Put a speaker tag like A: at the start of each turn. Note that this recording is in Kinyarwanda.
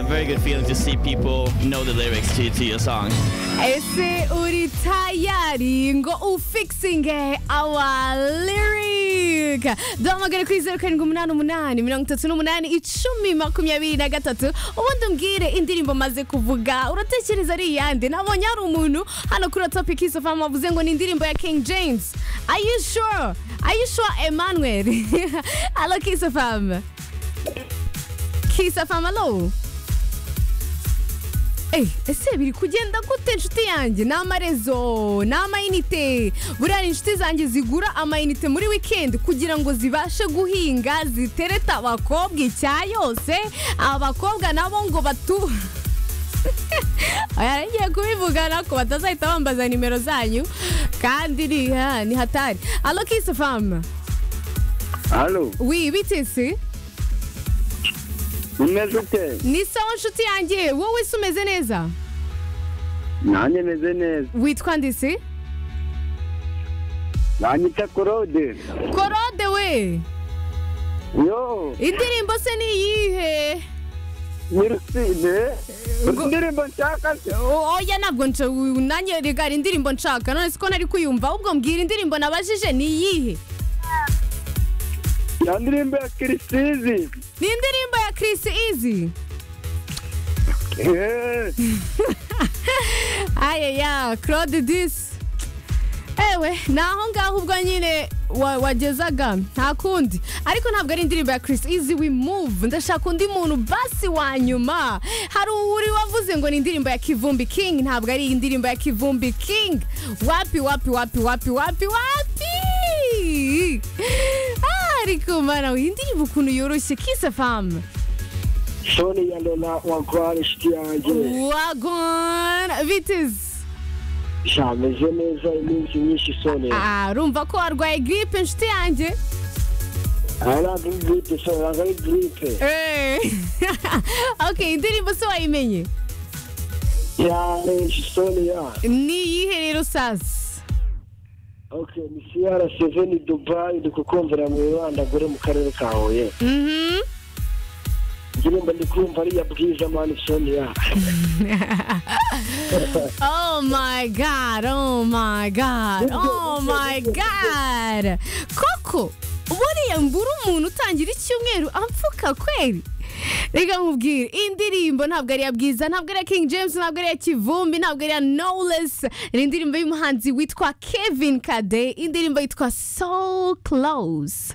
A: very good feeling to see people know the lyrics to, to your song.
B: Ese uri tayari ngo ufikisinge our lyric duhamagare kuri zeru karindwi umunani umunani mirongo itatu n'umunani icumi makumyabiri na gatatu ubundi umbwire indirimbo maze kuvuga uratekereza ari iyande nabonye hari umuntu hano kuri topic isofama wavuze ngo ni indirimbo ya king james are you sure are you sure emmanuel alo kisofam kisofam alo Eh, ese biri kugenda gute inshuti yanjye ni amarezo ni amayinite buriya inshuti zanjye zigura amayinite muri wikendi kugira ngo zibashe guhinga zitereta abakobwa icya yose abakobwa nabo ngo batu aya ngiye kubivuga nako batazahita bambaza nimero zanyu kandi ni ha, ni hatari alo kisi famu
C: Alo,
B: wi bitesi
C: umeze ute?
B: ni sawa nshuti yanjye wowe se umeze neza
C: Nanjye meze neza.
B: witwa ndisi
C: Nanyita Korode.
B: korode we
C: Yo,
B: indirimbo se ni iyihe
C: nyirusine.
B: ngo-
C: Indirimbo nshaka se.
B: O- oya ntabwo nce nanjye regara indirimbo nshaka none siko nari kuyumva ahubwo mbwira indirimbo nabajije ni iyihe
C: Ya ndirimbo ya Kirisizi.
B: ni indirimbo ya Chris Easy
C: Eh,
B: ayeya Claude Dis ewe ni aho ngaho ubwo nyine wa- wagezaga nta kundi ariko ntabwo ari indirimbo ya Chris Easy we move ndashaka undi muntu basi wa nyuma hari uri wavuze ngo ni indirimbo ya Kivumbi King ntabwo ari indirimbo ya Kivumbi King wapi wapi wapi wapi wapi wapi Ah, ariko mara iyi ndirimbo ukuntu yoroshye kisa famu
C: Shoni ya Lola wa Kwari shiti yanjye.
B: wagona bitizi
C: Shameze neza iminsi myinshi Shoni.
B: Ah, urumva ko warwaye giripe inshuti yanjye
C: Ara gripe Shoni, ara gripe.
B: Eh. ok indirimbo se wayimenye
C: Ya Shoni ya.
B: ni iyihe rero sasa
C: Okay, ni CR7 Dubai ndikukumvira mu Rwanda gore mu karere ka Huye.
B: Mhm.
C: indirimbo ndi kumva ari iya bwiza mani sonia
B: oh my god oh my god oh my god koko buriya mbura umuntu utangira icyumweru amfuka kweri reka nkubwire indirimbo ntabwo ari iya bwiza ntabwo ari iya king james ntabwo ari iya kivumbi ntabwo ari iya knowless ni indirimbo y'umuhanzi witwa kevin kade indirimbo yitwa so close